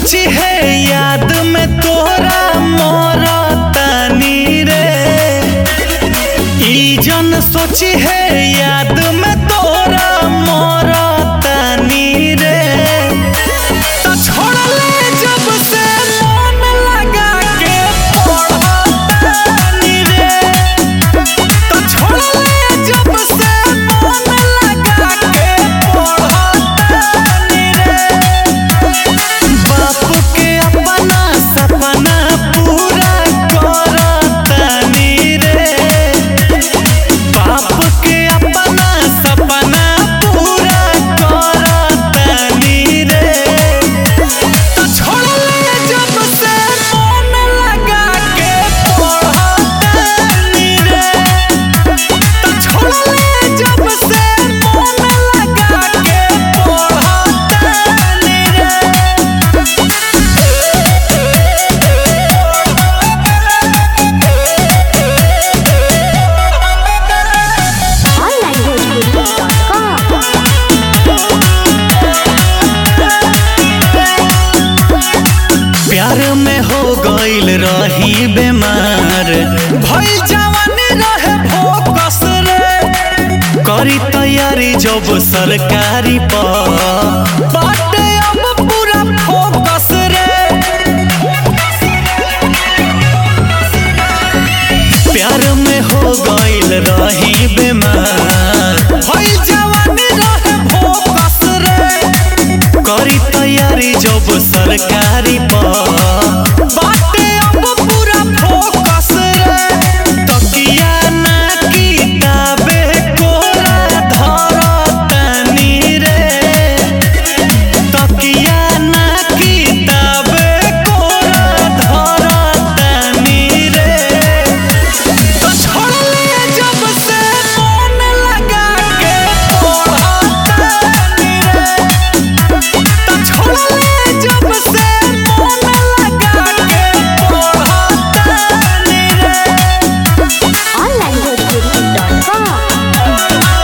सोची है याद में तोरा मोर तानी रे ई जन सोची है याद में तोरा मोर तानी रे तो छोड़ले जब से मन लगा के पढ़तानी रे तो छोड़ले जब से मन लगा के पढ़तानी रे बाप के अपना सपना पूरा करतानी रे बाप के अपना सपना पूरा करतानी रे तो छोड़ले जब से मन लगा के पढ़तानी रे तो छोड़ले जब से मन लगा के पढ़तानी रे onlinebhojpuri.com प्यार में हो गईल रही बेमार भइल जवानी रहे फोकस रे करी तैयारी जब सरकारी पर बाटे अब पूरा फोकस रे प्यार में हो गईल रही बेमार भइल जवानी रहे फोकस रे करी तैयारी जब सरकारी पर बाटे अब पूरा फोकस रे तकिया ना किताबे कोरा धरतानी रे तकिया ना किताबे कोरा धरतानी रे तो छोड़ले जब से मन लगा के पढ़तानी रे तो छोड़ले जब से मन लगा के पढ़तानी रे onlinebhojpuri.com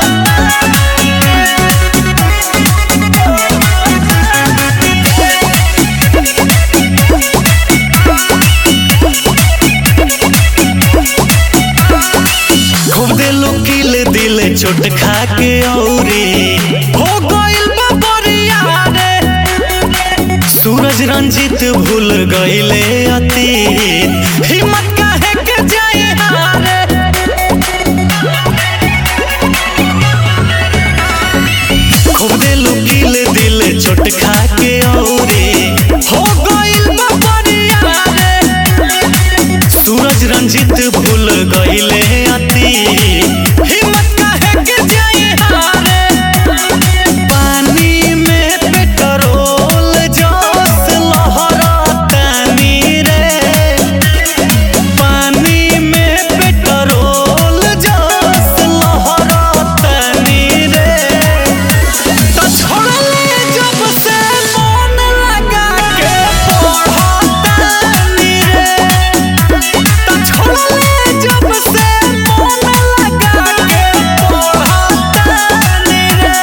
खूब दिल किल दिल चोट खा के औरे हो गइल बा बरिया रे सूरज रंजित भूल गइले अतीत हिम्मत काहे के जाए हारे खूब दिल किल दिल चोट खा के औरे हो गइल बा बरिया रे सूरज रंजित भूल गइले अति हिम्मत काहे के जाए हारे पानी में पेट्रोल जोश लहरतानी रे पानी में पेट्रोल जोश लहरतानी रे तो छोड़ले जब से मन लगा के पढ़तानी रे तो छोड़ले जब से मन लगा के पढ़तानी रे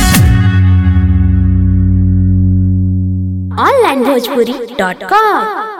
onlinebhojpuri.com